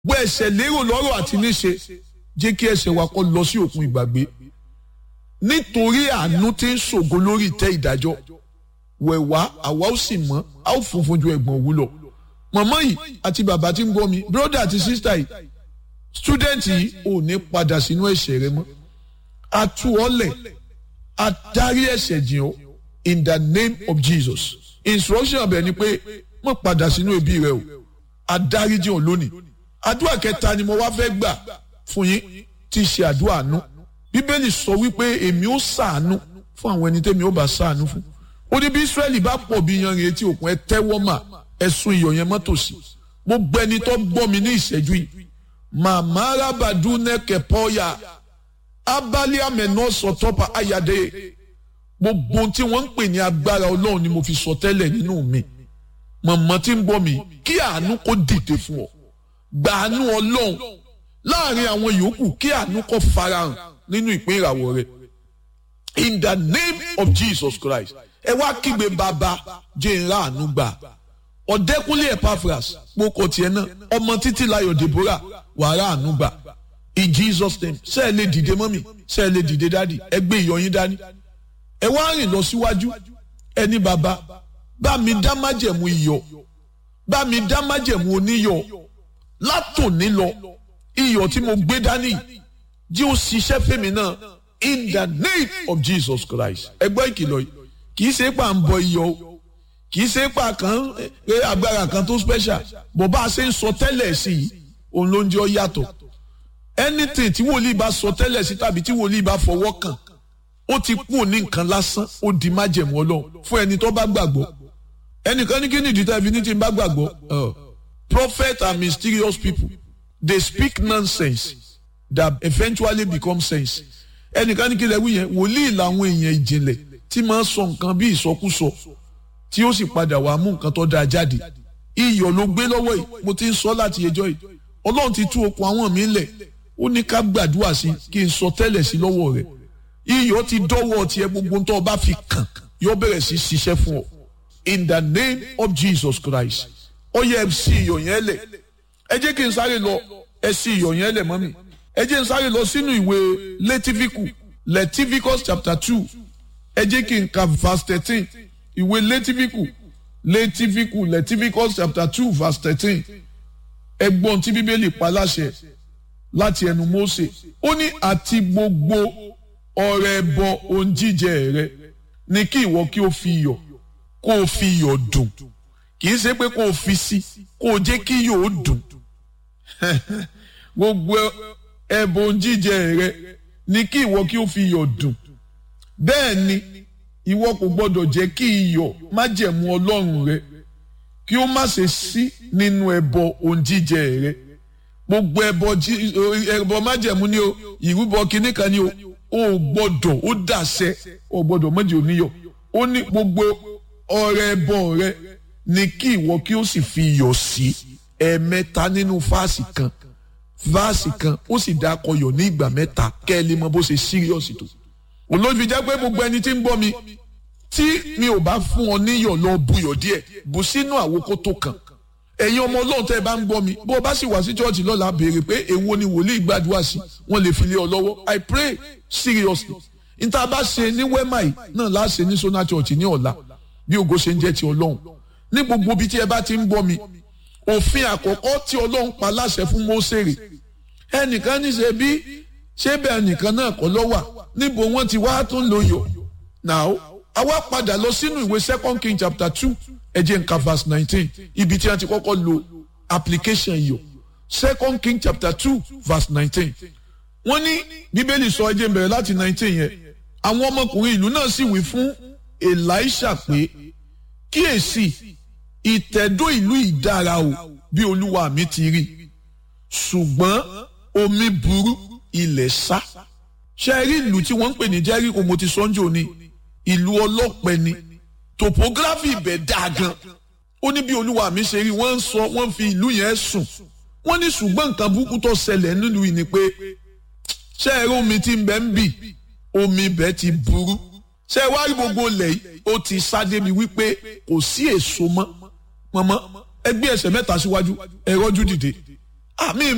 gbọ́ ẹ̀ṣẹ̀ lérò lọ́rọ̀ àti níṣe jẹ́ kí ẹ̀ṣẹ̀ wa kó lọ sí òkun ìgbàgbé nítorí àánú tí ń ṣògo lórí ìtẹ́ ìdájọ́ wẹ̀wá àwa ó sì mọ́ a ó funfun ju ẹ̀gbọ̀n òwú lọ màmá yìí àti bàbá tí ń gbọ́ mi bírọ́dà àti sísítà yìí stúdẹ̀ntì yìí ò ní padà sínú ẹ̀ṣẹ̀ rẹ mọ́ a tú ọ lẹ̀ a dárí ẹ̀ṣẹ̀ jìn ọ́ in the name of Jesus instruction ọbẹ̀ ni pé má padà sínú ẹbí rẹ o a dárí jìn ọ́ lónìí àdúrà kẹta ni mo wá fẹ́ gbà fún yín tí í ṣe àdúrà àánú bíbélì sọ wípé èmi ó ṣàánú fún àwọn ẹni tẹ́mi ó bá ṣàánú fún ó ní bí Ísírẹ́lì bá pọ̀ bí yanrìn etí òkun ẹ tẹ́wọ́ mà ẹ̀sùn iyọ̀ yẹn mọ́tòsí mo gbẹni tó gbọ́ mi ní ìṣẹ́jú yìí màmá arábàdú nẹ́kẹ̀ pọ́yà abálé àmẹ́nà sọ̀tọ́pà ayáde gbogbo tí wọ́n ń pè ní agbára ọlọ́run ni mo fi sọ tẹ́lẹ̀ nínú mi mọ̀mọ́ tí ń gbọ́ mi kí àánú kó dìde fún ọ gbàánú ọlọ́run láàrin àwọn yòókù kí àánú kó farahàn nínú ìpín ìràwọ̀ rẹ in the name of Jesus Christ ẹ wá kígbe bàbá jẹ́ ìrà àánú gbà ọ̀dẹ́kúnlé Epaphras kpókò tiẹ̀ náà ọmọ títí láyọ̀ Deborah wàrà àánú gbà in Jesus name ṣé ẹ lè dìde mọ́mì ṣé ẹ lè dìde dádì ẹ gbé ìyọyín dání ẹ wá rìn lọ síwájú ẹni bàbá bá mi dá májẹ̀mú iyọ̀ bá mi dá májẹ̀mú oníyọ̀ látòní lọ iyọ̀ tí mo gbé dání jí ó ṣiṣẹ́ fèmí náà in the name of Jesus Christ ẹgbẹ́ ìkìlọ̀ yìí kì í ṣe pà ń bọ iyọ̀ o kì í ṣe pà kan pé agbára kan tó special bó bá a ṣe ń sọ tẹ́lẹ̀ sí i òun ló ń jẹ́ ọ yàtọ̀ anything tí wòlíì bá sọ tẹ́lẹ̀ sí tàbí tí wòlíì bá fọwọ́ kàn ó ti kú òní nǹkan lásán ó di májẹ̀mú ọlọ́run fún ẹni tó bá gbàgbọ́ ẹnìkan ní kí ni ìdí tẹ́lẹ̀ ní tí ń bá gbàgbọ́ prophet are mysterious people they speak nonsense that eventually become sense ẹnìkan ní kí lè wí yẹn wòlíì làwọn èèyàn ìjìnlẹ̀ tí máa ń sọ nǹkan bí ìsọkúsọ tí ó sì padà wàá mú nǹkan tó dáa jáde iyọ̀ ló gbé lọ́wọ́ yìí mo ti ń sọ láti ẹjọ́ yìí ọlọ́run ti tú okùn àwọn mi lẹ̀ ó ní ká gbàdúrà sí kí n sọ tẹ́lẹ̀ sí lọ́wọ́ rẹ̀ iyọ̀ ti dọ́wọ́ tiẹ̀ gbogbo tó o bá fi kàn yóò bẹ̀rẹ̀ sí ṣiṣẹ́ fún ọ in the name of Jesus Christ ó yẹ ẹ sí iyọ̀ yẹn lẹ̀ ẹ jẹ́ kí n sáré lọ ẹ sí iyọ̀ yẹn lẹ̀ mọ́mì ẹ jẹ́ n sáré lọ sínú ìwé Létífíkù Leviticus chapter two ẹ jẹ́ kí n ka verse thirteen ìwé Létífíkù Létífíkù Leviticus chapter two verse thirteen ẹgbọ́n tí bíbélì pa láṣẹ láti ẹnu Mósè ó ní àti gbogbo ọrẹ ẹbọ ohun jíjẹ rẹ ni kí ìwọ kí o fi iyọ̀ kó o fi iyọ̀ dùn kì í ṣe pé kó o fi sí kó o jẹ́ kí iyọ̀ ó dùn gbogbo ẹbọ ohun jíjẹ rẹ ni kí ìwọ kí o fi iyọ̀ dùn bẹ́ẹ̀ ni ìwọ kò gbọdọ̀ jẹ́ kí iyọ̀ májẹ̀mú Ọlọ́run rẹ kí ó má ṣe sí nínú ẹbọ ohun jíjẹ rẹ gbogbo ẹbọ ẹbọ májẹ̀mú ni o ìrúbọ kínní kan ni o ò gbọ́dọ̀ ó dàṣẹ ò gbọ́dọ̀ méjì oníyọ̀ ó ní gbogbo ọrẹ ẹbọ rẹ ni kí ìwọ kí ó sì fi iyọ̀ sí ẹ̀ẹ̀mẹ́ta nínú fáàsì kan fáàsì kan ó sì dá akọyọ̀ ní ìgbà mẹ́ta kẹ́ ẹ lè mọ bó ṣe síríọ̀sì tó olóòfin jẹ́ pé gbogbo ẹni tí ń bọ́ mi tí mi ò bá fún ọ níyọ̀ lọ buyọ̀ díẹ̀ bù sínú àwòkó tó kàn ẹ̀yin ọmọ ọlọ́run tẹ́ ẹ bá ń gbọ́ mi bó o bá sì wá sí chọ́ọ̀chì lọ́la béèrè pé èwo ni wòlíì gbàdúrà sí wọ́n lè fi lé ọ lọ́wọ́ I pray seriously níta bá ṣe ní wẹ́mà yìí náà láṣẹ ní sona church ní ọ̀la bí ògo ṣe ń jẹ́ ti ọlọ́run ní gbogbo ibi tí ẹ bá ti ń gbọ́ mi òfin àkọ́kọ́ tí ọlọ́run pa láṣẹ fún Mósèrè ẹnìkan ní ṣe bí ṣé bẹ́ẹ̀ nìkan náà kọ́ lọ́wà níbo wọ́n ti wá tó ń lo yọ̀ now àwa padà lọ sínú ìwé second king chapter two ẹ jẹ́ nǹkan verse nineteen ibi tí a ti kọ́kọ́ lo application yọ̀ second king chapter two verse nineteen wọ́n ní bíbélì sọ ẹ jẹ́ n bẹ̀rẹ̀ láti nineteen yẹn àwọn ọmọkùnrin ìlú náà sì wí fún elisha pé kíyèsí ìtẹ̀dó ìlú ìdára o bí olúwa mi ti rí ṣùgbọ́n omi burú ilẹ̀ sá ṣe rí ìlú tí wọ́n ń pè ní jẹ́ríkò mo ti sọ́njò ni ìlú ọlọ́pẹ ni topography ibẹ̀ dáa gan ó ní bí olúwa mi ṣe rí wọ́n ń sọ wọ́n fi ìlú yẹn sùn wọ́n ní ṣùgbọ́n nǹkan burúkú tó ṣẹlẹ̀ nílùú yìí ni pé ṣé ẹ rí omi tí ń bẹ ń bì omi ibẹ̀ ti burú ṣé ẹ wá rí gbogbo ilẹ̀ yìí ó ti sá débi wípé kò sí èso mọ́ mọ́mọ́ ẹ gbé ẹsẹ̀ mẹ́ta síwájú ẹ rọ́jú dìde àmì